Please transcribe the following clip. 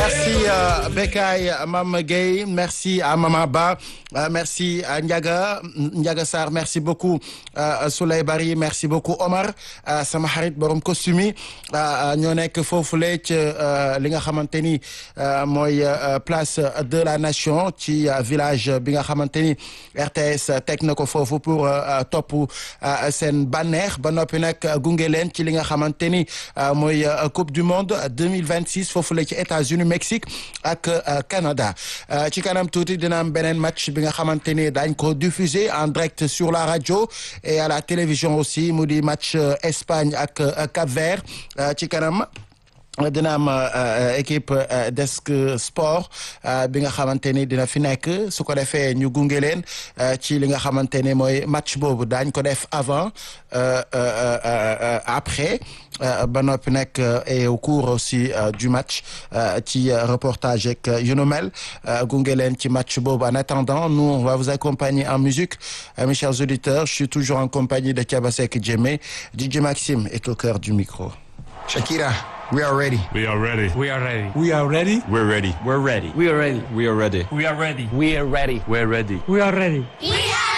merci Bekay Mame Gueye merci à Mama Ba merci à Ndiaga Ndiaga Sarr merci beaucoup Souley Bari merci beaucoup Omar sama xarit borom costume yi ñoo nekk foofule ci li nga xamante ni mooy place de la nation ci village bi nga xamante ni RTS teg na ko foofu pour topp seen bànneex ba noppi nag gunge leen ci li nga xamante ni mooy coupe du monde 2026 foofule ci États-Unis Mexique ak Canada ci kanam tuuti dina am beneen match bi nga xamante ni daañ ko diffuser en direct sur la radio et à la télévision aussi mu di match Espagne ak Cap-Vert ci kanam dina am équipe desk sport bi nga xamante ni dina fi nekk su ko defee ñu gunge leen ci li nga xamante ni mooy match boobu daañ ko def avant après ba noppi nekk et au cours aussi du match ci reportage ak yu nu mel gunge leen ci match boobu en attendant nous on va vous accompagner en musique mes chers auditeurs je suis toujours en compagnie de Thiabasek Djemé DJ Maxime est au cœur du micro Shakira We are ready. We are ready. We are ready. We are ready. We're ready. We're ready. We are ready. We are ready. We are ready. We are ready. We're ready. We are ready. We